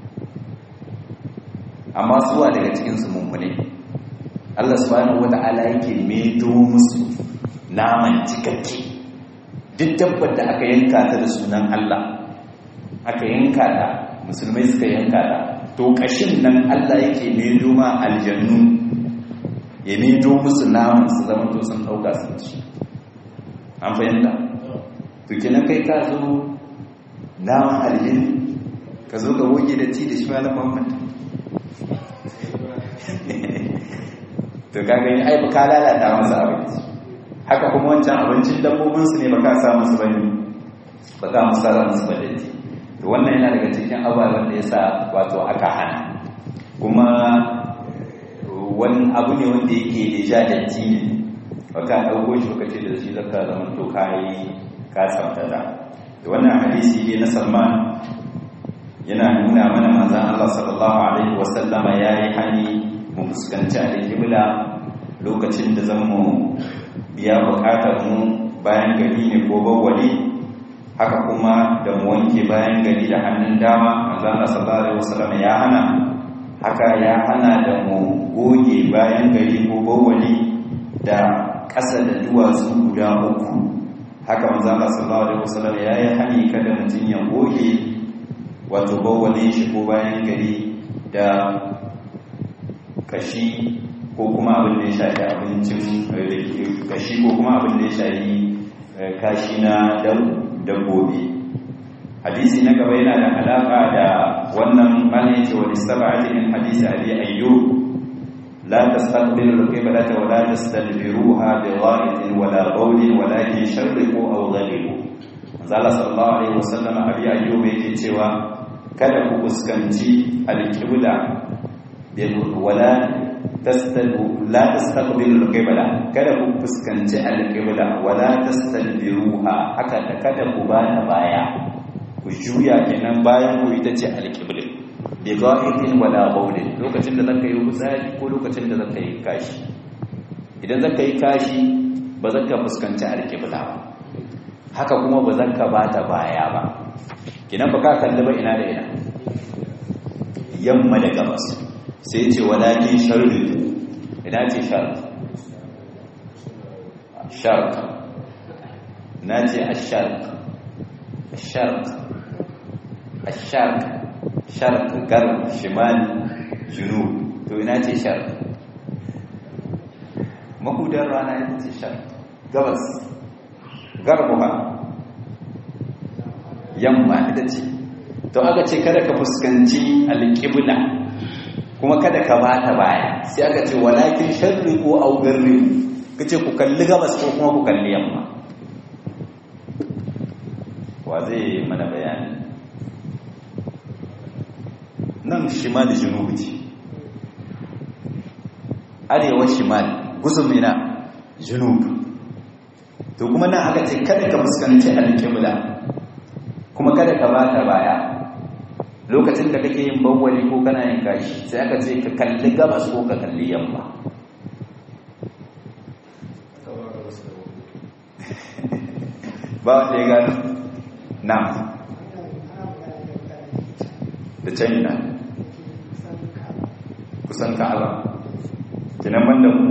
amma suwa daga cikinsu mummune Allah subhanahu wata'ala yake medo musu naman cikakke duk dabbar da aka yanka ta da sunan Allah aka yanka ta musulmai suka yanka ta to kashin nan Allah yake medo ma aljannu ya medo musu naman su zama to sun dauka sun ci an fahimta to kenan kai ka zo naman aljannu ka zo ka goge da ci da shi malam Muhammad to kaga yin ai ka lalata masa abinci haka kuma wancan abincin dabbobin su ne baka sa musu bane baka musu sa musu bane to wannan yana daga cikin ababen da yasa wato aka hana kuma wani abu ne wanda yake da jadatti ne baka dauko shi baka ce da shi zaka zaman to kai ka tsamtata to wannan hadisi ne na Salman yana nuna mana manzon Allah sallallahu alaihi wasallama yayi hani mu fuskanci alƙibla lokacin da zan mu biya buƙatar mu bayan gari ne ko bawwali haka kuma da mu wanke bayan gari da hannun dama manzo Allah sallallahu alaihi wasallam ya hana haka ya hana da mu goge bayan gari ko bawwali da ƙasa da duwatsu guda uku haka manzo Allah sallallahu alaihi wasallam ya yi hani kada mutum ya goge wato bawwalin shi ko bayan gari da kashi ko kuma abin da ya shafi abincin kashi ko kuma abin da ya shafi kashi na dabbobi hadisi na gaba yana da alaka da wannan bane ce wa istaba'ati min hadisi abi ayyub la tastaqbilu al-qiblata wa la tastadbiruha bi gha'itin wa la bawlin walakin sharriqu aw ghalibu manzala sallallahu alaihi wasallam abi ayyub yake cewa kada ku fuskanci al-qibla wala tastadu la tastaqbilu al-qibla kada ku fuskanci al-qibla wala tastadbiruha haka da kada ku bana baya ku juya kenan bayan ku ita ce al-qibla bi ghaibin wala bawlin lokacin da zaka yi fitsari ko lokacin da zaka yi kashi idan zaka yi kashi ba zaka fuskanci al-qibla ba haka kuma ba zaka bata baya ba kinan ba ka kalli ba ina da ina yamma da gabas sai ce walakin sharri ina ce sharri sharq na ce asharq asharq asharq sharq garb shimal junub to ina ce sharq mahudar rana ita ce sharq gabas garbuha yamma ita ce to aka ce kada ka fuskanci alƙibla kuma kada ka bata baya sai aka ce walakin sharri ko augarri kace ku kalli gabas ko kuma ku kalli yamma wa zai mana bayani nan shimal junub ce arewa shimal gusumina junub to kuma nan aka ce kada ka fuskanci alƙibla kuma kada ka bata baya lokacin da kake yin bawwali ko kana yin gashi sai aka ce ka kalli gabas ko ka kalli yamma ba wanda ya gano na da can na kusan ka'aba kinan banda mu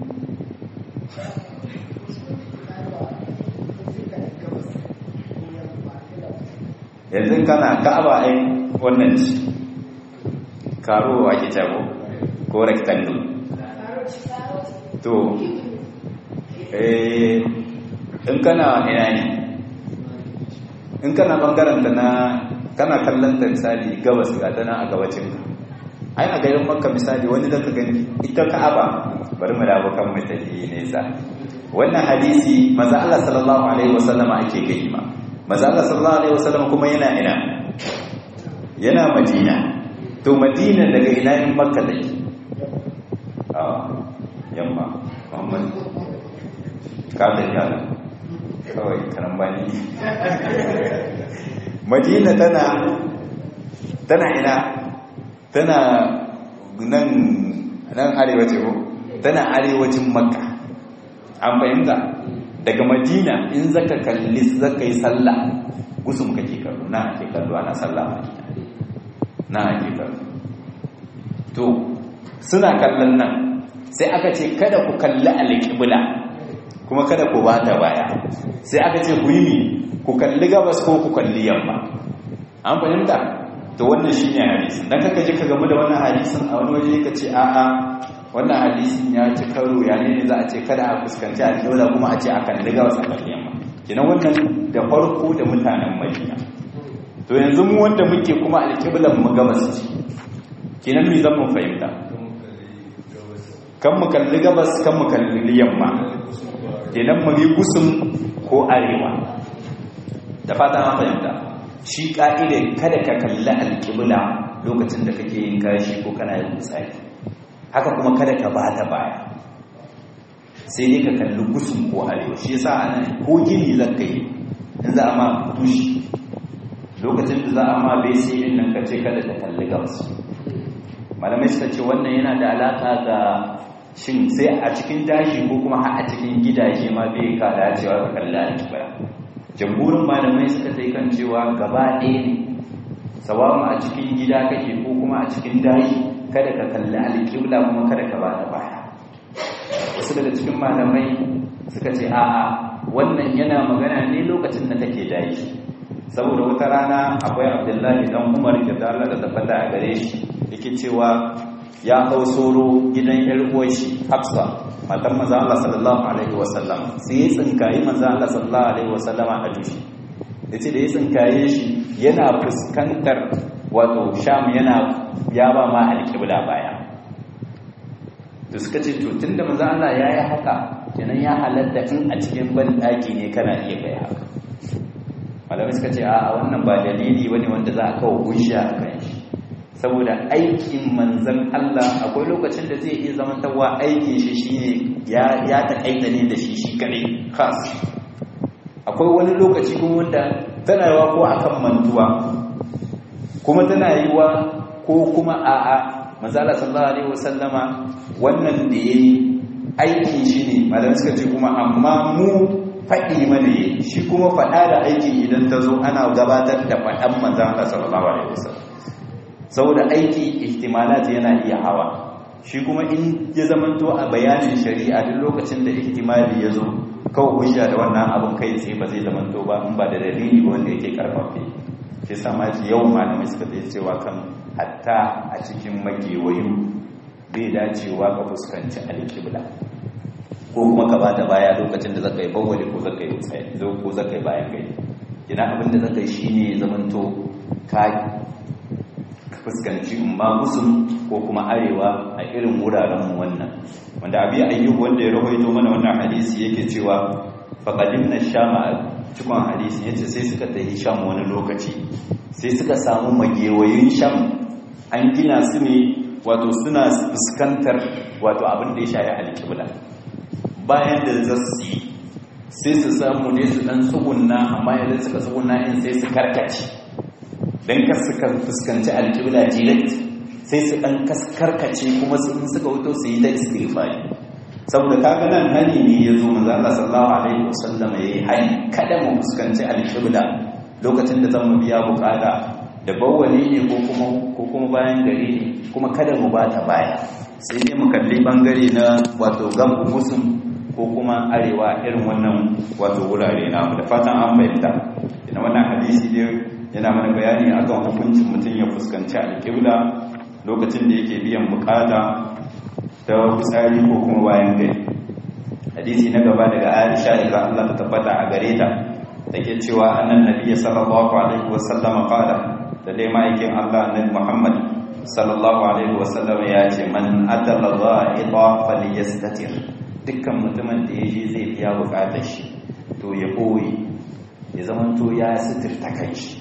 yanzu kana ka'aba ai wannan ci karo ake jago ko rectangle to eh in kana ina ne in kana bangaren ta na kana kallon ta misali gabas ga ta nan a gabacin ka ai a garin makka misali wani da ka gani ita ka'aba bari mu dawo kan mai tafi nesa wannan hadisi maza Allah sallallahu alaihi wasallam ake gani ma maza Allah sallallahu alaihi wasallam kuma yana ina yana madina to madina daga ina in makka take a yamma muhammad ka da yana kawai karambani madina tana tana ina tana nan nan arewa ce ko tana arewacin makka an fahimta daga madina in zaka kalli zaka yi sallah gusum kake kallo na ake kallo ana sallah madina na ake kallo to suna kallon nan sai aka ce kada ku kalli alƙibla kuma kada ku bata baya sai aka ce ku yi ku kalli gabas ko ku kalli yamma an fahimta to wannan shine hadisin dan kaka je ka gamu da wannan hadisin a wani waje ka ce a'a wannan hadisin ya ci karo ya ne za a ce kada a fuskanci alƙibla kuma a ce a kalli gabas a kalli yamma kenan wannan da farko da mutanen Madina to yanzu mu wanda muke kuma alƙiblan mu gabas ce kenan me zan mu fahimta kan mu kalli gabas kan mu kalli yamma kenan mu yi gusum ko arewa da fata an fahimta shi ka'ida kada ka kalli alƙibla lokacin da kake yin kashi ko kana yin misali haka kuma kada ka bata baya sai dai ka kalli gusum ko arewa shi yasa ana ko gini zaka yi in za a ma tushi lokacin da za a ma bai sai din nan ka ce kada ka kalli gabas malamai suka ce wannan yana da alaka ga shin sai a cikin dashi ko kuma har a cikin gidaje ma bai ka dacewa ka kalli alƙibla jamhurin malamai suka sai kan cewa gaba ɗaya ne sawamu a cikin gida kake ko kuma a cikin daji kada ka kalli alƙibla kuma kada ka bada baya wasu daga cikin malamai suka ce a'a wannan yana magana ne lokacin da kake daji saboda wata rana akwai abdullahi dan umar da Allah da tabbata a gare shi yake cewa ya hau soro gidan yar uwarshi hafsa matan manzo Allah sallallahu alaihi wasallam sai ya tsinkayi manzo Allah sallallahu alaihi wasallam a dushi yace da ya tsinkaye shi yana fuskantar wato sham yana ya ba ma alƙibla baya to suka ce to tunda manzo Allah yayi haka kenan ya halatta in a cikin ban daki ne kana iya kai haka malamai suka ce a wannan ba dalili bane wanda za a kawo hujja kan shi saboda aikin manzan Allah akwai lokacin da zai iya zamantarwa aikin shi shine ya ya takaita ne da shi shi kadai khas akwai wani lokaci kuma wanda tana yawa ko akan mantuwa kuma tana yiwa ko kuma a'a manzala sallallahu alaihi wasallama wannan da yayi aikin shi ne malamai suka ce kuma amma mu faɗi mana yi shi kuma faɗa da aiki idan ta zo ana gabatar da faɗan manzan Allah sallallahu alaihi wasallam saboda aiki ihtimalat yana iya hawa shi kuma in ya zamanto a bayanin shari'a duk lokacin da ihtimali ya zo kawai hujja da wannan abin kai tsaye ba zai zamanto ba in ba da dalili ba wanda yake karfafe shi sama ji yau malamai suka tsaye cewa kan hatta a cikin magewayu bai dacewa ka fuskanci alƙibla ko kuma ka bata baya lokacin da zaka yi bawwali ko zaka yi tsaye ko zaka yi bayan gari ina abin da zaka yi shine zamanto ka fuskanci umma gusum ko kuma arewa a irin wuraren mu wannan wanda abi ayyub wanda ya rawaito mana wannan hadisi yake cewa faqadimna shama cikon hadisi yace sai suka tafi sham wani lokaci sai suka samu magewayin sham an gina su ne wato suna fuskantar wato abin da ya shafi alƙibla bayan da zasu yi sai su samu ne su dan tsugunna amma idan suka tsugunna in sai su karkace don kar suka fuskanci alƙibla direct sai su ɗan karkace kuma su suka wuto su yi ta istighfari saboda kaga nan hani ne ya zo manzo Allah sallallahu alaihi wasallam yayi hani kada mu fuskanci alƙibla lokacin da zan mu biya bukata da bawwali ne ko kuma ko kuma bayan gari ne kuma kada mu bata baya sai dai mu kalli bangare na wato gabu musum ko kuma arewa irin wannan wato wurare namu da fatan an fahimta ina wannan hadisi dai yana mana bayani akan hukuncin mutum ya fuskanci alƙibla lokacin da yake biyan bukata ta fitsari ko kuma bayan gari hadisi na gaba daga aisha daga Allah ta tabbata a gare ta take cewa annan nabiyyi sallallahu alaihi wasallam qala da dai ma'aikin Allah annabi Muhammad sallallahu alaihi wasallam ya ce man atala dha'ita falyastatir dukkan mutumin da yaje zai biya bukatar shi to ya boye ya zamanto ya sitirta kanshi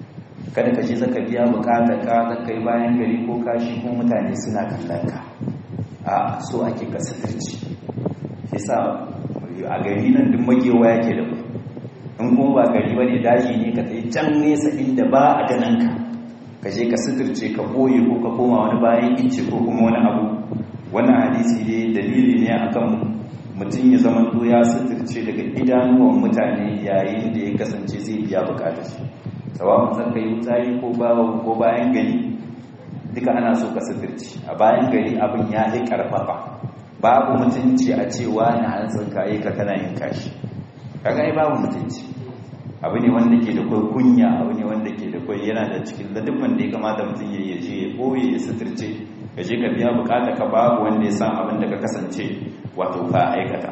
kada ka je zaka biya bukatar ka zaka yi bayan gari ko kashi ko mutane suna kallon ka a so ake ka sitirci yasa a gari nan duk magewa yake da in kuma ba gari bane daji ne ka tayi can nesa inda ba a ganin ka ka je ka sitirce ka boye ko ka koma wani bayan ince ko kuma wani abu wannan hadisi ne dalili ne akan mutum ya zama to ya sitirce daga idanuwan mutane yayin da ya kasance zai biya bukatar shi sawa'un san kai wutsari ko bawo ko bayan gari duka ana so ka sitirci a bayan gari abin ya yi karfafa babu mutunci a cewa na an tsinkaye ka kana yin kashi kaga ai babu mutunci abu ne wanda ke da kai kunya abu ne wanda ke da kai yana da cikin ladabban da ya kamata mutum ya je ya boye ya sitirce ka je ka biya bukata ka babu wanda ya san abin da ka kasance wato ka aikata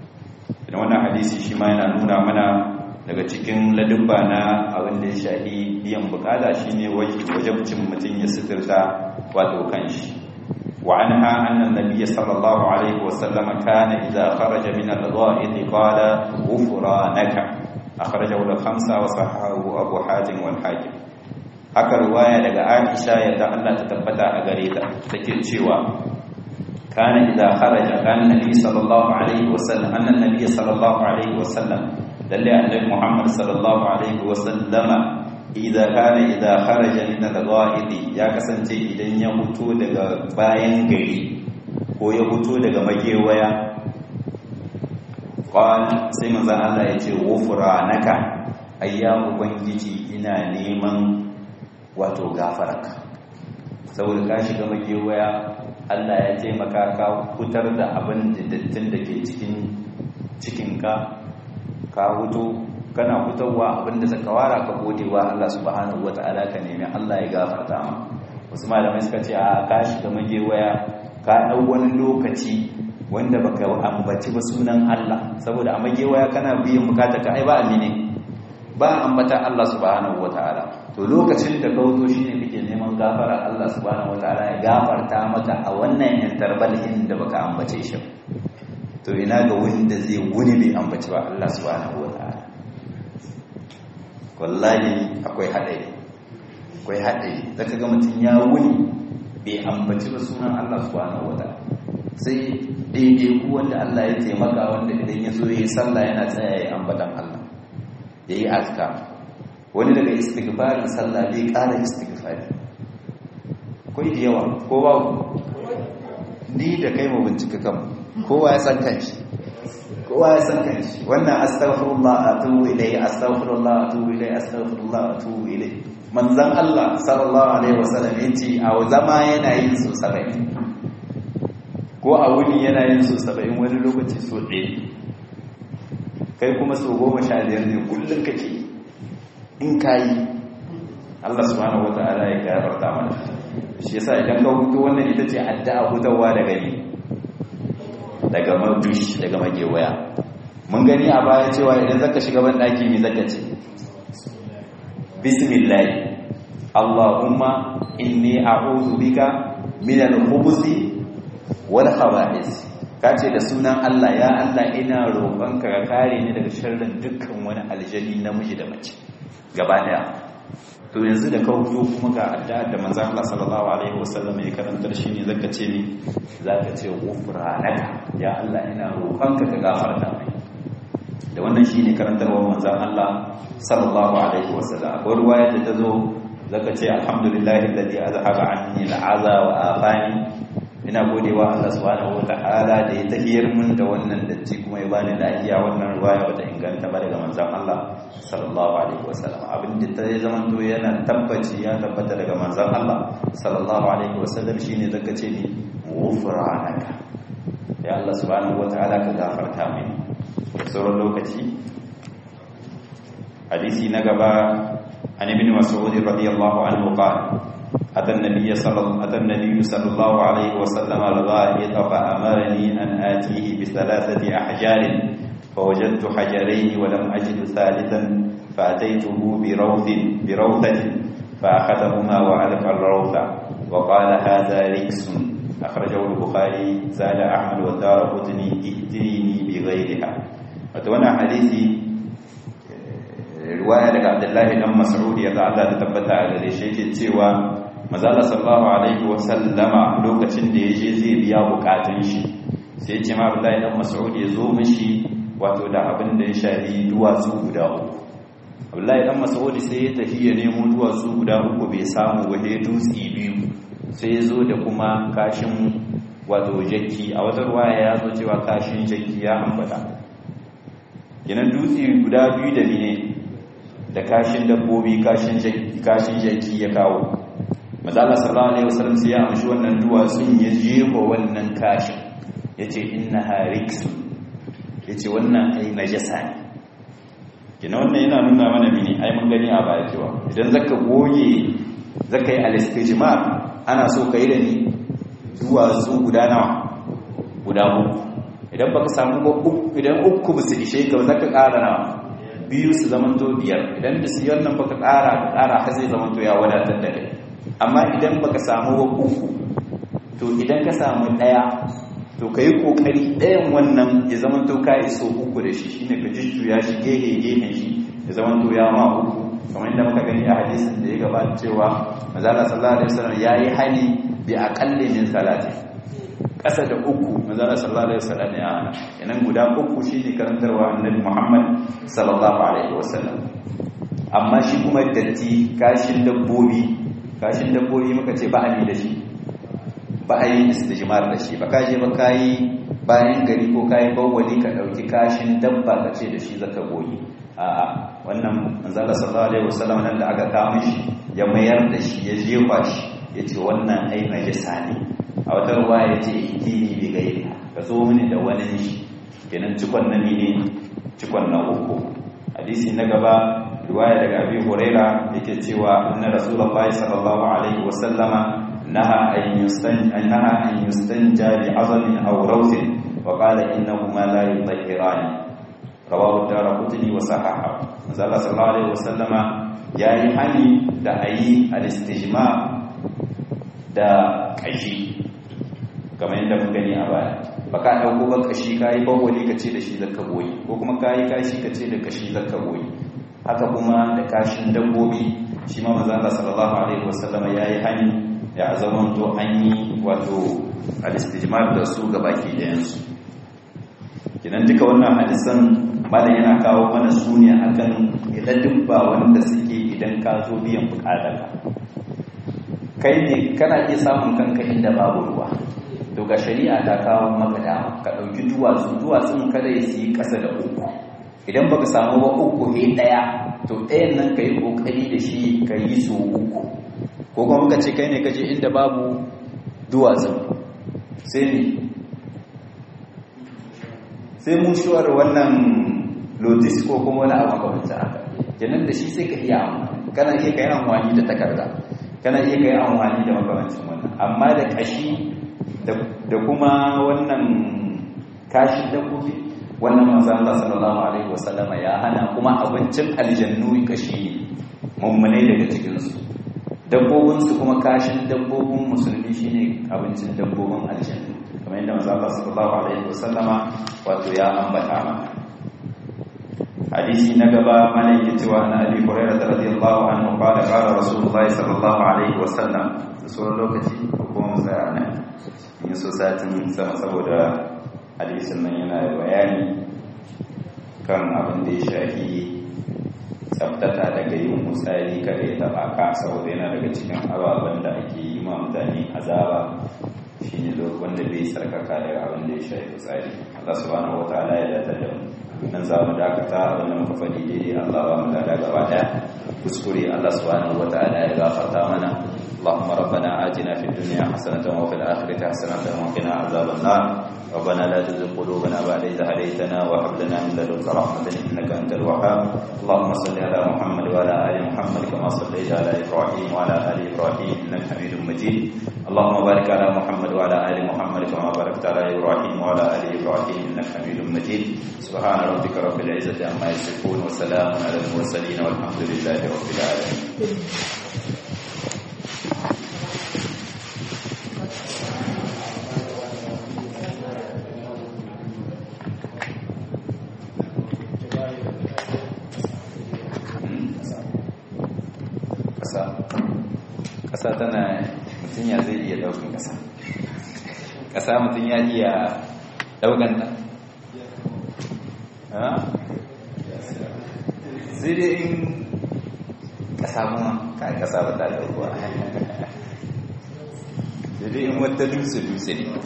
idan wannan hadisi shi ma yana nuna mana daga cikin ladubba na abin da ya shafi biyan bukata shine wajibcin mutum ya sitirta wato kanshi wa anha anna nabiyya sallallahu alaihi wa sallam kana idza kharaja min al-gha'id qala ghufranaka akhrajahu al-khamsa wa sahahu abu hatim wal hakim haka riwaya daga Aisha yadda Allah ta tabbata a gare ta take cewa kana idza kharaja kana nabi sallallahu alaihi wa sallam anna nabiyya sallallahu alaihi wa sallam lalle annabi Muhammad sallallahu alaihi wa sallama idza kana idza kharaja min al-ghaid ya kasance idan ya fito daga bayan gari ko ya fito daga magewaya qal sai manzon Allah ya ce ghufranaka ayya ubangiji ina neman wato gafaraka saboda ka shiga magewaya Allah ya taimaka ka fitar da abin da dattin da ke cikin cikinka ka hutu kana fitowa abinda zaka wara ka gode wa Allah subhanahu wataala ka nemi Allah ya gafarta ma wasu malamai suka ce a ka shiga magewaya ka dau wani lokaci wanda baka ambaci ba sunan Allah saboda a magewaya kana biyan bukata ka ai ba amine ba ambata Allah subhanahu wataala to lokacin da ka wuto shine kake neman gafara Allah subhanahu wataala ya gafarta maka a wannan interval da baka ambace shi to ina ga wanda zai wuni bai ambaci ba Allah subhanahu wa ta'ala wallahi akwai haɗari akwai haɗari zaka ga mutum ya wuni bai ambaci ba sunan Allah subhanahu wa ta'ala sai daidai ku wanda Allah ya taimaka wanda idan ya zo yi sallah yana tsaya ya ambatan Allah ya yi azka wani daga istighfarin sallah bai ƙara istighfari akwai da yawa ko babu ni da kai mu bincika kanmu kowa ya san kanshi kowa ya san kanshi wannan astaghfirullah atubu ilayhi astaghfirullah atubu ilayhi astaghfirullah atubu ilayhi manzon Allah sallallahu alaihi wasallam yace a zama yana yin su 70 ko a wuni yana yin su 70 wani lokaci so ɗaya kai kuma so goma sha biyar ne kullum kake in kayi Allah subhanahu wata'ala ya gafarta mana shi yasa idan ka hutu wannan ita ce addu'a hutawa daga ni daga madush daga magewaya mun gani a baya cewa idan zaka shiga ban daki me zaka ce bismillah Allahumma inni a'udhu bika min al-khubuthi wal khaba'is kace da sunan Allah ya Allah ina roƙonka ka kare ni daga sharrin dukkan wani aljani namiji da mace gaba daya to yanzu da kawo kuma ga addu'a da manzon Allah sallallahu alaihi wasallam ya karantar shi ne zaka ce ni zaka ce ghufranaka ya Allah ina roƙonka ka gafarta mai da wannan shine karantarwar manzon Allah sallallahu alaihi wasallam akwai ruwaya da tazo zaka ce alhamdulillahi alladhi azhaba anni al'aza wa afani ina godewa Allah subhanahu wataala da ya tahiyar mun da wannan datti kuma ya bani lafiya wannan ruwaya bata inganta ba daga manzon Allah sallallahu alaihi wasallam abin da ta zama to yana tabbaci ya tabbata daga manzon Allah sallallahu alaihi wasallam shine zaka ce ni ghufranaka ya Allah subhanahu wataala ka gafarta mini sauran lokaci hadisi na gaba an ibn mas'ud radiyallahu anhu qala أتى النبي صلى أتى النبي صلى الله عليه وسلم الغائط فأمرني أن آتيه بثلاثة أحجار فوجدت حجرين ولم أجد ثالثا فأتيته بروث بروثة فأخذهما وألقى الروث وقال هذا ركس أخرجه البخاري زاد أحمد والدار قطني ائتني بغيرها وتوانا حديثي رواية لك عبد الله بن مسعود يتعالى تتبتع على شيء cewa mazala sallallahu alaihi wasallama lokacin da yaje zai biya bukatun shi sai ce ma Abdullahi dan Mas'ud ya zo mishi wato da abin da ya shafi duwatsu guda uku Abdullahi dan Mas'ud sai ya tafi ya nemo duwatsu guda uku bai samu ba sai dutsi biyu sai ya zo da kuma kashin wato jakki a wata ruwaya ya zo cewa kashin jakki ya ambata kenan dutsi guda biyu da ne da kashin dabbobi kashin jakki ya kawo mazala sallallahu alaihi wasallam sai ya amshi wannan duwatsun ya jefa wannan kashin yace inna hariksu yace wannan ai najasa ne kina wannan yana nuna mana mini ai mun gani a baya cewa idan zaka goge zaka yi al-istijmar ana so kai da ni duwatsu guda nawa guda uku idan baka samu ba uku idan uku ba su ishe ka zaka ƙara nawa biyu su zamanto biyar idan da su wannan baka ƙara ka ƙara har zai zamanto ya wadatar da kai amma idan baka samu wa uku to idan ka samu daya to kai kokari dayan wannan ya zama to ka iso uku da shi shine ka jujjuya shi gehe gehen shi ya zama to ya ma uku kamar inda muka gani a hadisin da ya gabata cewa manzo Allah sallallahu alaihi wasallam yayi hali bi aqalli min salati kasa da uku manzo Allah sallallahu alaihi wasallam ya hana kenan guda uku shine karantarwa annabi Muhammad sallallahu alaihi wasallam amma shi kuma datti kashin dabbobi kashin dabbobi muka ce ba a yi da shi ba a yi istijmar da shi ba ka je ba ka yi bayan gari ko ka yi bawwali ka ɗauki kashin dabba ka ce da shi zaka goyi a wannan manzala sallallahu alaihi wasallam nan da aka kawo shi ya mayar da shi ya jefa shi ya ce wannan ai najasa ne a wata ruwa ya ce idini bi gairi ka zo mini da wani shi kenan cikon na ne cikon na uku hadisi na gaba riwaya daga abi huraira yake cewa anna rasulullahi sallallahu alaihi wasallama naha an yustan naha an yustanja bi azmin aw rawsin wa qala innahuma la yutahhirani rawahu darqutni wa sahaha manzo sallallahu alaihi wasallama yayi hani da ayi al-istijma da kashi kamar yadda mun gani a baya baka dauko ba kashi kai bawali kace da shi zakka boyi ko kuma kai kashi kace da kashi zakka boyi haka kuma da kashin dabbobi shi ma manzo Allah sallallahu alaihi wasallam yayi hani ya zaman to an yi wato al-istijmar da su ga baki ɗayan su idan duka wannan hadisan malam yana kawo mana sune akan idan dubba wanda suke idan ka zo biyan bukatar kai ne kana iya samun kanka inda babu ruwa to ga shari'a ta kawo maka dama ka dauki duwatsu duwatsun kada ya yi kasa da uku idan baka samu ba uku ne daya to ɗayan nan ka yi ƙoƙari da shi ka yi so uku ko kuma muka ce kai ne kaje inda babu duwatsu sai ne sai mushuwar wannan lotis ko kuma wani abu makamancin haka kenan da shi sai ka iya amfani kana iya kai amfani da takarda kana iya kai amfani da makamancin wannan amma da kashi da kuma wannan kashin dabbobi wannan manzon Allah sallallahu alaihi wasallam ya hana kuma abincin aljannu kashi ne mummunai daga cikin su dabbobin su kuma kashin dabbobin musulmi shine abincin dabbobin aljannu kamar yadda manzon Allah sallallahu alaihi wasallama wato ya ambata mana hadisi na gaba mana yake cewa na abi hurairah radiyallahu anhu qala qala rasulullahi sallallahu alaihi wasallam da sauran lokaci ko kuma tsaya nan in so satin sama saboda hadisin nan yana da bayani kan abin da ya shafi tsabtata daga yin musali kada ya taba ka saboda yana daga cikin ababen da ake yi ma mutane azaba shine wanda bai sarkaka daga abin da ya shafi tsari Allah subhanahu wataala ya dace da mu nan za mu dakata abin da muka faɗi daidai Allah ba mu dada gaba daya kuskure Allah subhanahu wataala ya gafarta mana اللهم ربنا آتنا في الدنيا حسنة وفي الآخرة حسنة وقنا عذاب النار ربنا لا تزغ قلوبنا بعد إذ هديتنا وهب لنا من لدنك رحمة إنك أنت الوهاب اللهم صل على محمد وعلى آل محمد كما صليت على إبراهيم وعلى آل إبراهيم إنك حميد مجيد اللهم بارك على محمد وعلى آل محمد كما باركت على إبراهيم وعلى آل إبراهيم إنك حميد مجيد سبحان ربك رب العزة عما يصفون وسلام على المرسلين والحمد لله رب العالمين ƙasa tana mutum ya zai iya ɗaukan ƙasa ƙasa mutum ya iya ɗaukan ta sai dai in ƙasa kuma ka ƙasa ba ta ɗaukuwa sai dai in wata dutse-dutse ne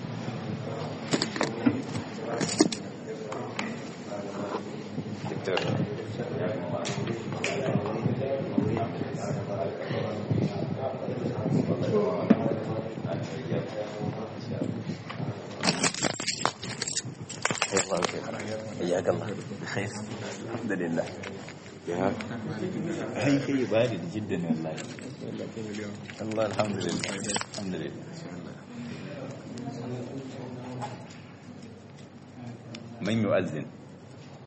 حياك الله بخير الحمد لله يا هي هي بارد جدا والله الله الحمد لله الحمد لله من يؤذن